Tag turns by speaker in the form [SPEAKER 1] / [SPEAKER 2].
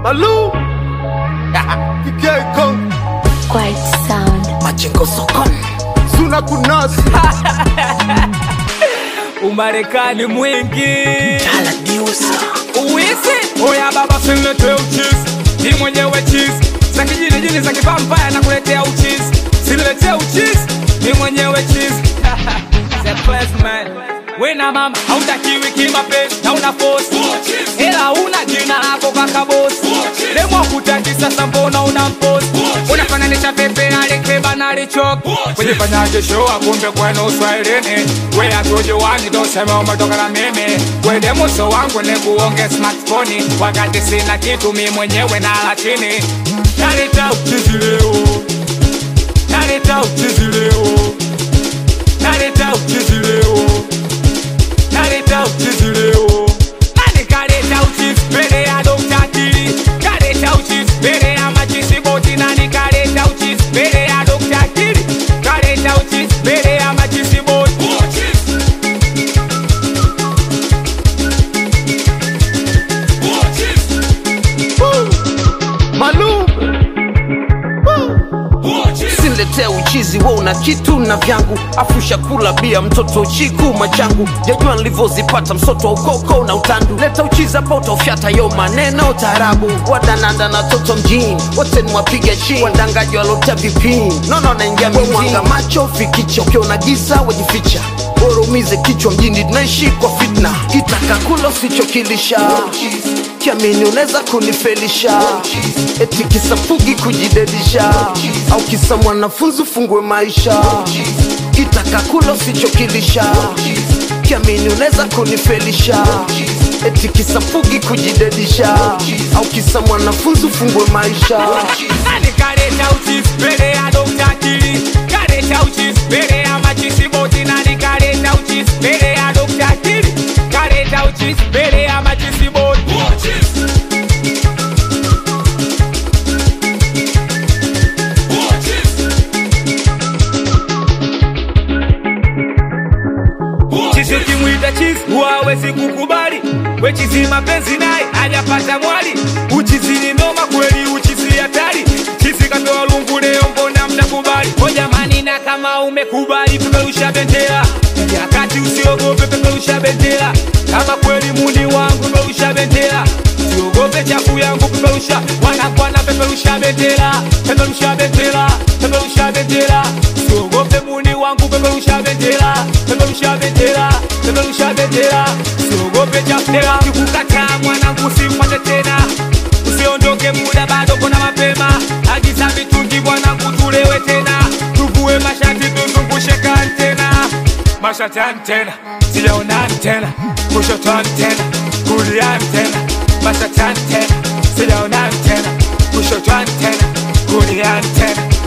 [SPEAKER 1] Malou Kikeko
[SPEAKER 2] Quiet sound.
[SPEAKER 3] Majengo sokoni
[SPEAKER 1] Suna kunasi
[SPEAKER 4] Umarekani mwingi
[SPEAKER 3] Tala diusa
[SPEAKER 4] uwisi oya baba sinletee uchizi ni mwenyewe chizi za kijini jini za kivampaya na kuletea uchizi siniletee uchizi ni mwenyewe chizi The best man wena mama hautakiwi kimapenzi na una fosi ila una jina hapo kaka bosi lemwa kutaki sasa mbona una mposi unafananisha pepe alikeba na alichoki kujifanyaje show akumbe kwenu uswahilini we akujowani tosema umetoka na mimi wende muso wangu ni kuonge smartphone wakati sina kitu mi mwenyewe na latini naleta uchizi leo naleta uchizi leo naleta uchizi leo naleta uchizi leo nani kaleta uchizi mbele ya dokta akili kaleta uchizi mbele ya majisi boti nani kaleta uchizi mbele ya dokta akili kaleta uchizi mbele ya majisi boti
[SPEAKER 1] Malou
[SPEAKER 3] Sinletee uchizi we una kitu na vyangu afusha kula bia mtoto chiku machangu jajua nilivyozipata msoto wa ukoko na utandu leta uchizi hapa utaufyata yo maneno taarabu wadananda na toto mjini wote ni wapiga chini wadangaji walotea vipini nono naingia mwanga macho fikicha ukiona giza wajificha bora umize kichwa mjini tunaishi kwa fitna kitaka kula usichokilisha kiamini unaweza kunifelisha eti kisa fugi kujidedisha au kisa mwanafunzi ufungue maisha kitaka kula usichokilisha kiamini unaweza kunifelisha eti kisa fugi kujidedisha au kisa mwanafunzi ufungue maisha
[SPEAKER 4] nani kaleta uchizi mbele ya dokta akili kaleta uchizi mbele ya majisi boti nani kaleta uchizi mbele ya dokta akili kaleta uchizi mbele ya majisi boti chizi ukimwita chizi huwawezi kukubali wechizi mapenzi naye hajapata mwali uchizi ni noma kweli uchizi hatari chizi kapewa lungu leo mbona mtakubali o jamani na kama umekubali peperusha bendera yakati usiogope peperusha bendera kama kweli muni wangu peperusha bendera usiogope chafu yangu peperusha wanakwana peperusha bendera peperusha bendera peperusha bendera usiogope muni wangu peperusha bendera peperusha bendera peperusha bendera usiogope chafera kikukataa mwanangu simfate tena usiondoke muda bado kuna mapema agiza mitungi mwanangu tulewe tena tuvue mashati tuzungushe kantena mashati antena sijaona antena kushoto antena kulia antena mashati antena sijaona antena kushoto antena kulia antena